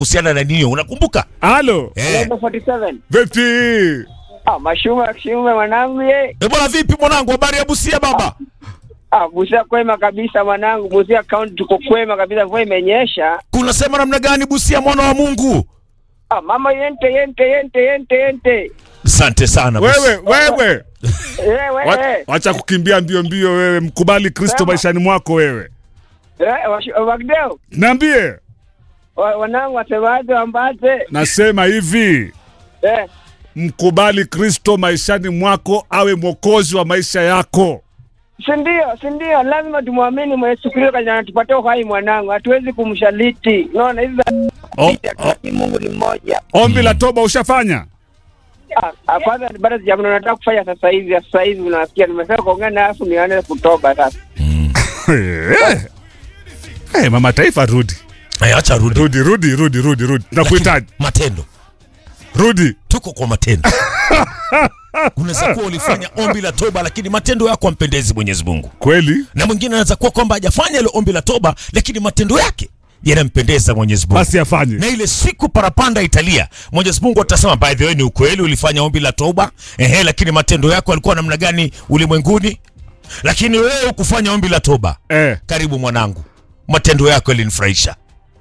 kuhusiana na nini unakumbuka Halo. eh. Number 47. Vipi? Ah, mashume kishume mwanangu ye. Eh, bwana vipi mwanangu habari ya busia baba Ah, Busia kwema kabisa mwanangu. Busia county tuko kwema kabisa, mvua imenyesha. kunasema namna gani busia mwana wa mungu Ah, mama yente yente yente yente yente. asante sana Busia. Wewe, wewe. Eh, Wa- wewe. Wacha kukimbia mbio mbio wewe, mkubali Kristo Sema. maishani mwako wewe. Eh, washu- Wagdeo. Niambie, Wa- Wanangu wasemaje wambate? nasema hivi, Eh. mkubali Kristo maishani mwako awe mwokozi wa maisha yako. Si ndio, si ndio, lazima tumwamini Yesu Kristo kwenye anatupatia uhai mwanangu. Hatuwezi kumshaliti. Unaona hizi za O, o, Mungu ni mmoja. ombi la toba ushafanya? Ah, ah, kwanza bado sijamna nataka kufanya sasa hivi, sasa hivi unasikia nimesema kuongea na afu nione kutoba sasa. Eh, eh, mama taifa, rudi Eh, acha rudi rudi rudi rudi rudi rudi, nakuhitaji, matendo rudi. tuko kwa matendo unaweza kuwa ulifanya ombi la toba lakini matendo yako ampendezi mwenyezi mungu Kweli na mwingine anaweza kuwa kwamba hajafanya ile ombi la toba lakini matendo yake yanampendeza mwenyezi mungu basi afanye. na ile siku parapanda italia mwenyezi mungu atasema by the way ni ukweli ulifanya ombi la toba ehe lakini matendo yako yalikuwa namna gani ulimwenguni lakini wewe ukufanya ombi la toba Eh, karibu mwanangu matendo yako yalinifurahisha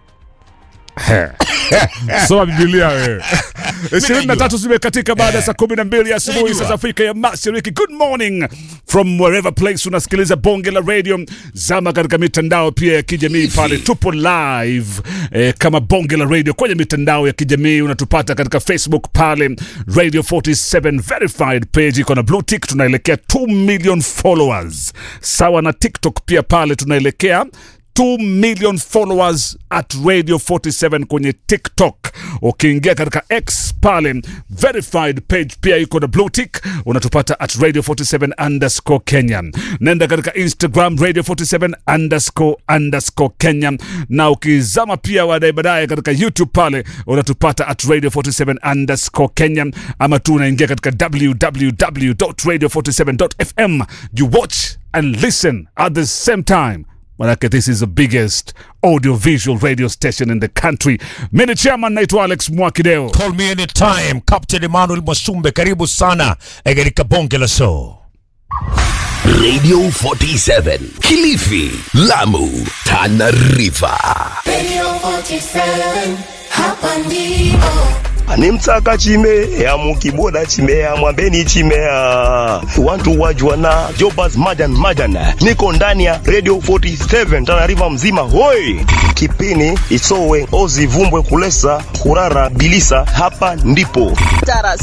soma Biblia wewe. ishirini na tatu zimekatika baada ya saa kumi na mbili asubuhi Najua. saa za Afrika ya Mashariki. Good morning from wherever place unasikiliza bonge la radio, zama katika mitandao pia ya kijamii pale, tupo live eh, kama bonge la radio kwenye mitandao ya kijamii. Unatupata katika Facebook pale Radio 47 verified page iko na blue tick, tunaelekea 2 million followers, sawa na TikTok pia pale tunaelekea 2 million followers at Radio 47 kwenye TikTok. Ukiingia katika X pale verified page pia iko na blue tick, unatupata at Radio 47 underscore Kenya. Nenda katika Instagram Radio 47 underscore underscore Kenya, na ukizama pia baadaye baadaye katika YouTube pale unatupata at Radio 47 underscore Kenya, ama tu unaingia katika www.radio47.fm. You watch and listen at the same time. Manake this is the biggest audio visual radio station in the country. Mimi chairman naitwa Alex Mwakideo. call me anytime captain emmanuel mwasumbe karibu sana eh, katika bonge la show Radio 47 Kilifi, Lamu, Tana River. Radio 47, hapa ndipo. animtsaka chimea mukiboda chimea mwambeni chimea wantu wajwana jobas majan majan niko ndani ya radio 47 tanariva mzima hoi kipini isowe ozi vumbwe kulesa kurara bilisa hapa ndipo Taras